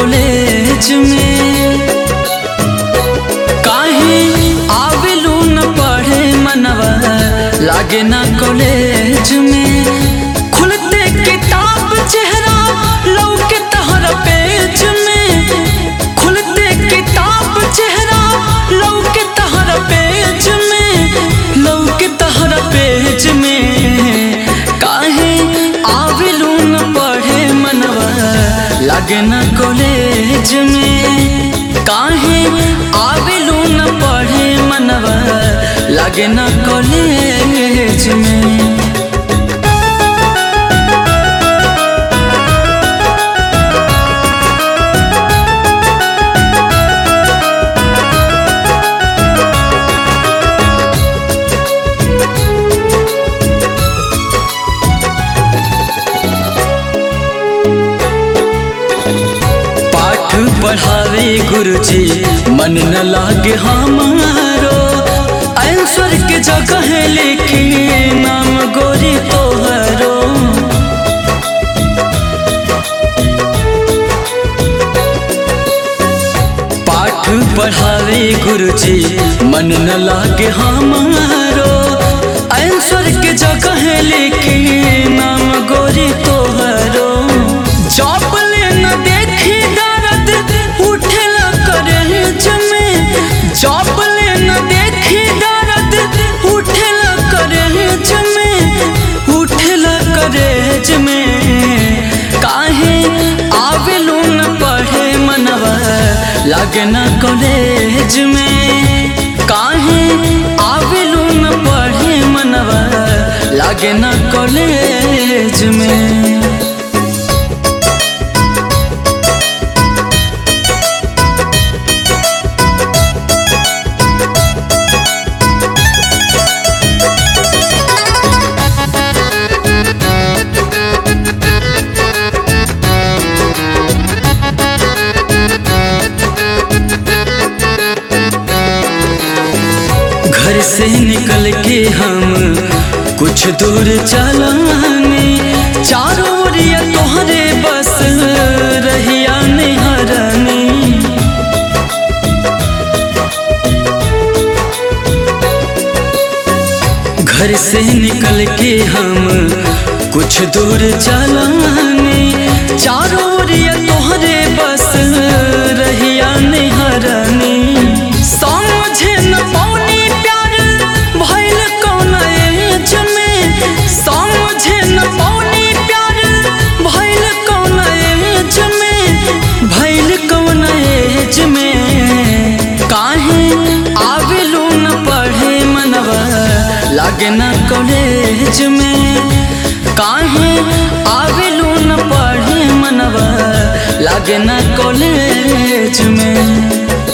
college में काहे आवेलू न पढ़े मनवा लागे ना कॉलेज में खुलते किताब चेहरा लौके तहरा पेज में खुलते किताब चेहरा लौके तहरा पेज में लौके तहरा पेज में काहे आवेलू न पढ़े मनवा लागे ना कॉलेज में काहे आवेलू न पढ़े मनवा लागे ना कॉलेज में पाठ पढ़ावे गुरुजी मन न लागे हमारो आंसर के जगह लिखी नाम गोरी तोहरो पाठ पढ़ावे गुरुजी मन न लागे हमारो आंसर के जगह लिखी नाम गोरी तोहरो जॉब ले न देखी दर्द उठेला करे जमे जॉब ले न देखी दर्द उठेला करे जमे उठेला करे जमे काहे आवेलू न पढ़े मनवा लागे ना कॉलेज में काहे आवेलू न पढ़े मनवा लागे ना कॉलेज में घर से निकल के हम कुछ दूर चलाने चारों ओरिया तोहरे बस रहिया निहरनी घर से निकल के हम कुछ दूर चलाने चारों ओरिया तोहरे बस रहिया निहरनी समझे न पौनी प्यार भइल कौन एज में समझे न पौनी प्यार भइल कौन एज में भइल कौन एज में काहे आवेलू न पढ़े मनवा लागे ना कॉलेज में काहे आवेलू न पढ़े मनवा लागे ना कॉलेज में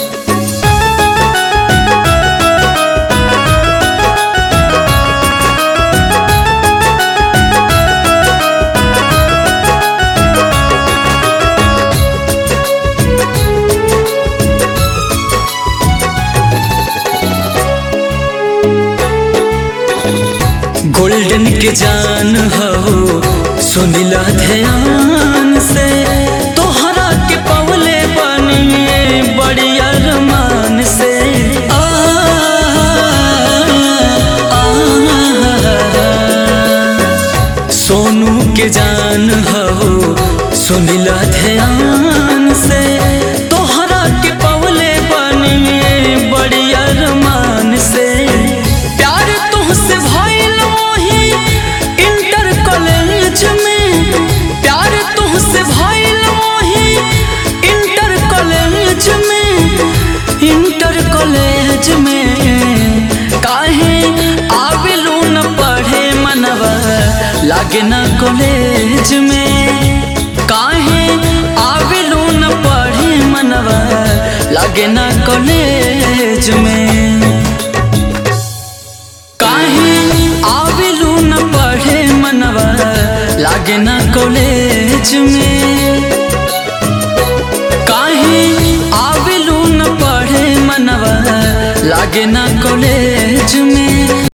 गोल्डन के जान हो सुनिला ध्यान से तोहरा के पवले बनिए बड़ी अरमान से आ, आ, सोनू के जान हो सुनिला ध्यान से तोहरा के पवले बनिए बड़ी अरमान से प्यार तुहसे भइल वही इंटर कॉलेज में प्यार तुहसे भइल वही इंटर कॉलेज में इंटर कॉलेज में काहे आवेलू न पढ़े मनवा लागे ना कॉलेज में काहे आवेलू न पढ़े मनवा लागे ना कॉलेज में काहे आवेलू न पढ़े मनवा लागे ना कॉलेज में काहे आवेलू न पढ़े मनवा लागे ना कॉलेज में